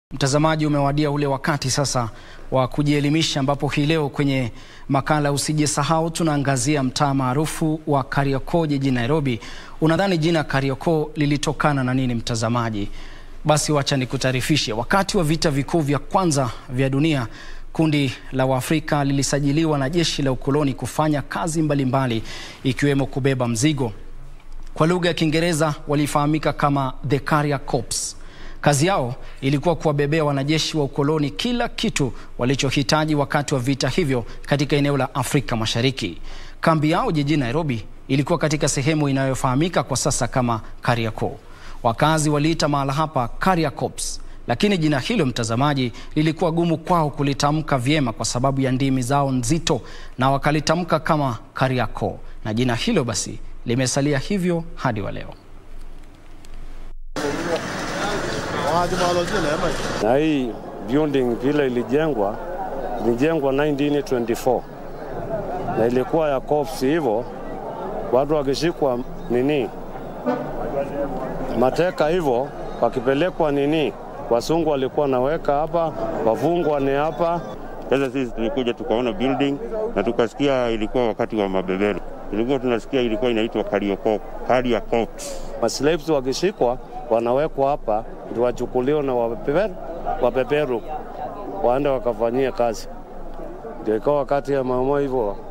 Mtazamaji, umewadia ule wakati sasa wa kujielimisha, ambapo hii leo kwenye makala Usijisahau tunaangazia mtaa maarufu wa Kariokoo jijini Nairobi. Unadhani jina Kariokoo lilitokana na nini, mtazamaji? Basi wacha nikutaarifishe. Wakati wa vita vikuu vya kwanza vya dunia, kundi la Waafrika lilisajiliwa na jeshi la ukoloni kufanya kazi mbalimbali ikiwemo kubeba mzigo. Kwa lugha ya Kiingereza walifahamika kama the Carrier Corps. Kazi yao ilikuwa kuwabebea wanajeshi wa ukoloni kila kitu walichohitaji wakati wa vita hivyo katika eneo la Afrika Mashariki. Kambi yao jijini Nairobi ilikuwa katika sehemu inayofahamika kwa sasa kama Kariakoo. Wakazi waliita mahala hapa Carrier Corps, lakini jina hilo mtazamaji, lilikuwa gumu kwao kulitamka vyema kwa sababu ya ndimi zao nzito, na wakalitamka kama Kariakoo, na jina hilo basi limesalia hivyo hadi wa leo. Na hii building vile ilijengwa ilijengwa 1924 na ilikuwa ya corps, hivyo watu wakishikwa nini mateka hivyo wakipelekwa nini, wasungu walikuwa naweka hapa, wafungwa ni hapa. Sasa sisi tulikuja tukaona building na tukasikia ilikuwa wakati wa mabeberu, tulikuwa tunasikia ilikuwa inaitwa Kariokoo, Carrier Corps. Maslaves wakishikwa wanawekwa hapa ndio wachukuliwa na wabeberu, wabeberu waende wakafanyia kazi. Ndio ikawa wakati ya mama hivyo